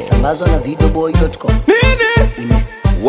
ikisambazwa na videoboy.com. nini Ime-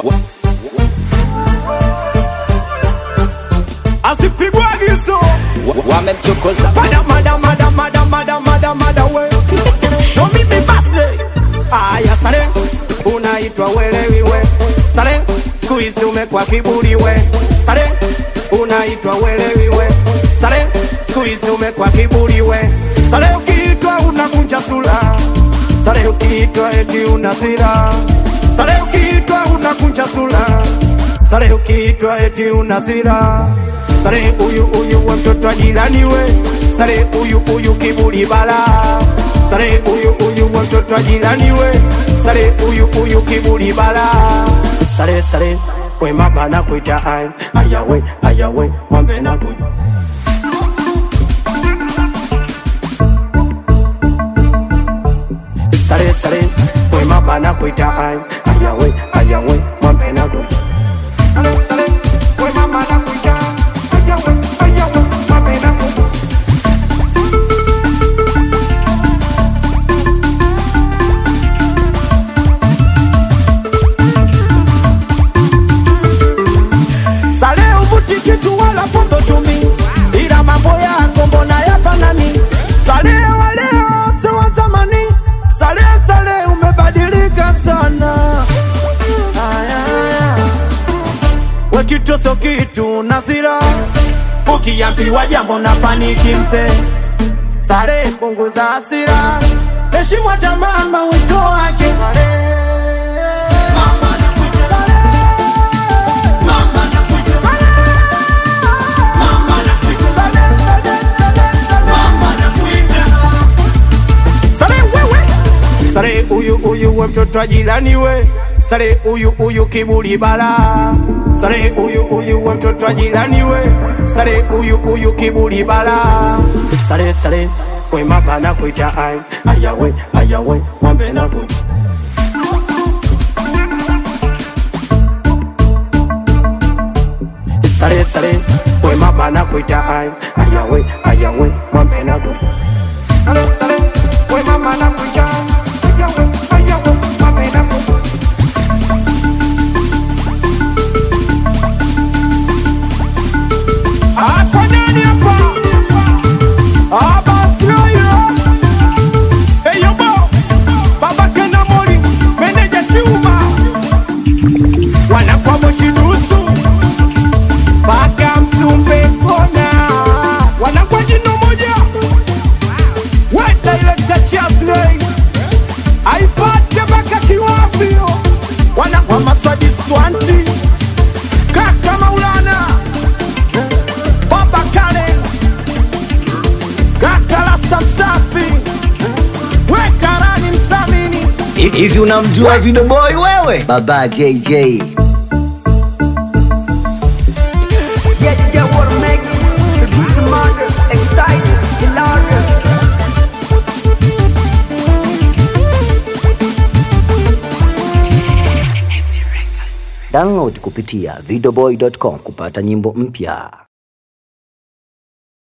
asipigwa gizo wamemchokoza mada mada mada mada mada mada mada we no mimi basle aya sare unaitwa welewi we sare siku hizi umekwa kiburi we sare unaitwa welewi we sare siku hizi umekwa kiburi we sare ukiitwa unakunja sura sare ukiitwa eti una sira sare ukiitwa unakunja sura sare ukiitwa eti una sira sare huyu huyu wa mtoto wa jirani we sare huyu huyu kiburi bala sare huyu huyu wa mtoto wa jirani we sare huyu huyu kiburi bala sare sare we mama nakuita ay ayawe ayawe mwambe nakuja sare sare we mama nakuita ay ayawe ayawe mwambe nakuja sare sare we mama nakuita ayawe ayawe mwambe nakuja Sale uvuti kitu wala pombe tumi, ila mambo yako mbona yafanani? Sale wa leo si wa zamani, sale sale umebadilika sana. Aya, aya. We kitu sio kitu na sira, ukiambiwa jambo na paniki mzee. Sale punguza hasira, heshimu hata mama wito wake. Sale. Sare wewe Sare huyu huyu we mtoto wa jirani we Sare huyu huyu kiburi bala Sare huyu huyu we mtoto wa jirani we Sare huyu huyu kiburi bala Sare sare we mama nakuita ay ayawe ayawe mwambe nakuita Sare sare we mama nakuita ay ayawe ayawe mwambe nakuita Sare sare we mama nakuita ayawe ayawe mwambe nakuita Ako nani hapa? Ah, basi haya. Hey, yo, bo. Baba Kena Mori, meneja Chuma. Wanakuwa moshi nusu mpaka Msumbe kona, wanakuwa jino moja. We director Chesley, aipate mpaka kiwavio, wanakuwa Maswadi Swanti, kaka Maulana, baba Kale, kaka Rasta Msafi, we Karani Msamini. Hivi unamjua videoboy wewe? Baba JJ. Yeah, yeah, what I make The beats are murder, excited, hilarious Download kupitia videoboy.com kupata nyimbo mpya.